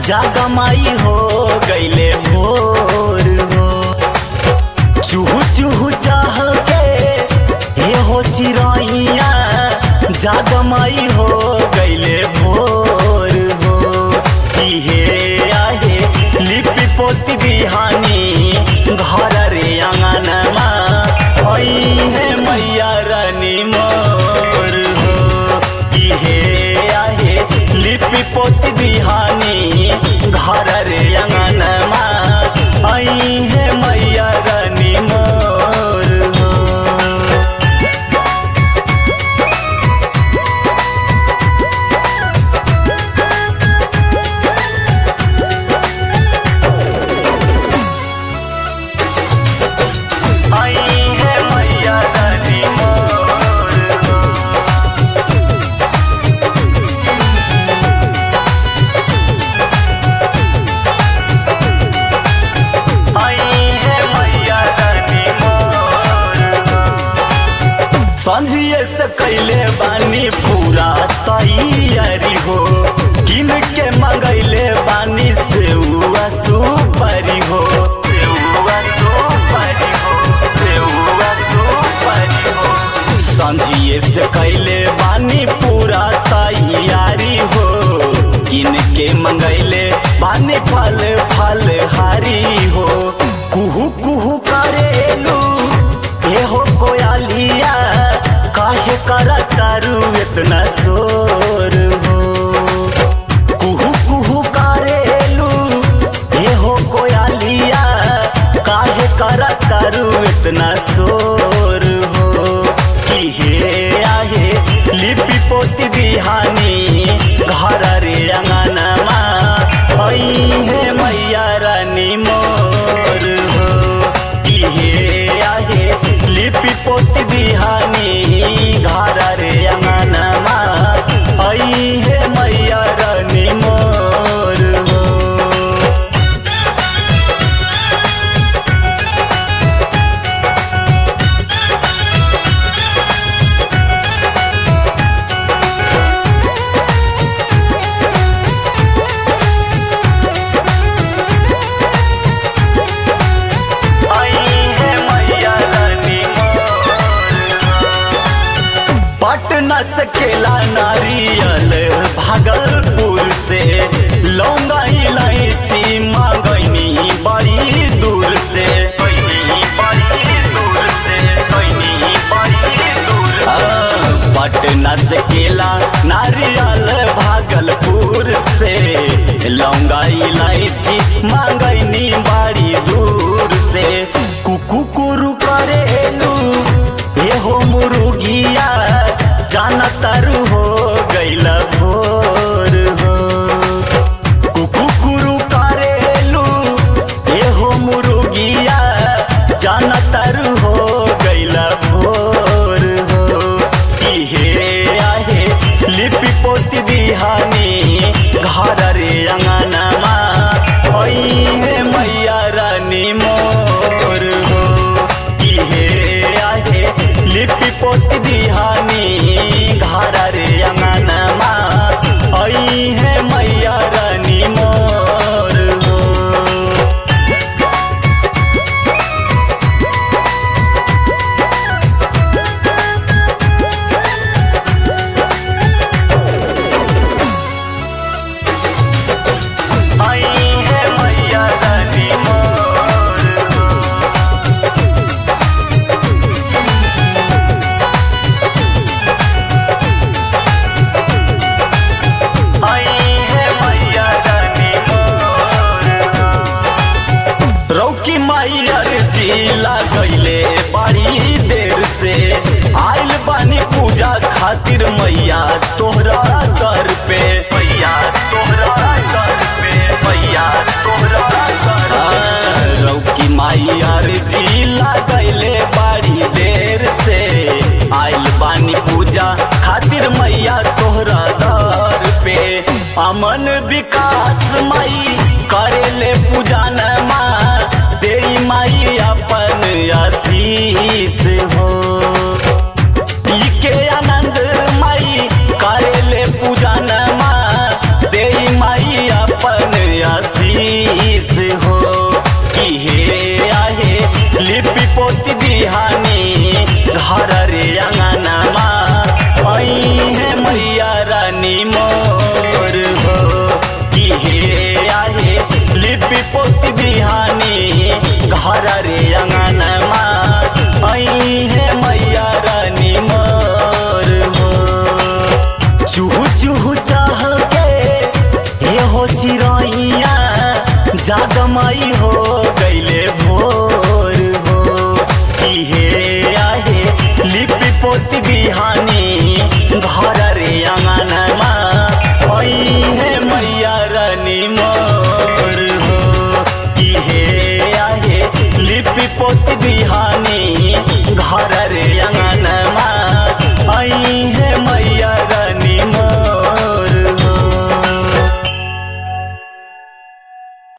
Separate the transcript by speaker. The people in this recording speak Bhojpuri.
Speaker 1: जागमाई हो गईले भोर हो चूहू चूहू चाह के हे हो चिरैया जागमाई हो गईले भोर हो इहे आहे लिपि पोती दिहानी घर रे अंगनमा आई है मैया रानी मोर हो इहे आहे लिपि पोती दिहानी घर रे अंगनमा आई है मैया रानी मोर हो आई है मैया रानी मोर हो आई है मैया रानी मोर हो संझिए से कैले बानी पूरा तैयारी हो किन के मंगैले बानी सेउआ सुपारी हो सेउआ सुपारी हो सेउआ सुपारी हो संझिए से कैले बानी पूरा तैयारी हो किन के मंगैले बानी फल फल हारी हो कुहू कुहू करेलू ए हो कोयालिया काहे करा तारू इतना शोर हो कुहू कुहू करेलू ए हो कोयालिया काहे करा तारू इतना शोर हो कि हे आहे लिपि पोती दिहानी घर रे अंगनमा आई है मैया रानी मोर हो कि हे आहे लिपि पोती दिहानी घर रे अंगनमा आई है मैया रानी मोर हो आई है मैया रानी पटना से केला नारियल भागलपुर से लौंगा इलायची मांगनी बड़ी दूर से बड़ी दूर से बड़ी दूर पटना से केला नारियल भागलपुर से लौंगा इलायची मांगनी बड़ी दूर से कुकु कुरु करेलू हे हो मुर्गिया जाना तारू हो गैला भोर हो कुकु कुरु करेलू हे हो मुर्गिया जाना तारू हो गैला भोर हो इहे आहे लिपि पोती दिहानी घर रे अंगनमा आई है मैया रानी मोर हो इहे आहे लिपि पोती दिहानी घर रे अंगनमा आई है मैया रानी मोर हो आई है मैया रानी मोर हो आई है मैया रानी मोर हो रौकी मैया जी लगैले बड़ी देर से आइल बानी पूजा खातिर मैया तोहरा दर पे मैया तोहरा दर पे मैया तोहरा दर पे रौकी मैया जी लगैले बड़ी देर से आइल बानी पूजा खातिर मैया तोहरा दर पे अमन विकास माई करेले पूजा न माँ दे माई अपन आशीष हो पी के आनंद माई करेले पूजा न माँ दे माई अपन लिपि पोती बिहानी घर रे अंगनमा आई है मैया रानी मोर हो चूहू चूहू चाह के हे हो चिरैया जागमई हो गईले भोर हो इहे आहे लिपि पोती बिहानी घर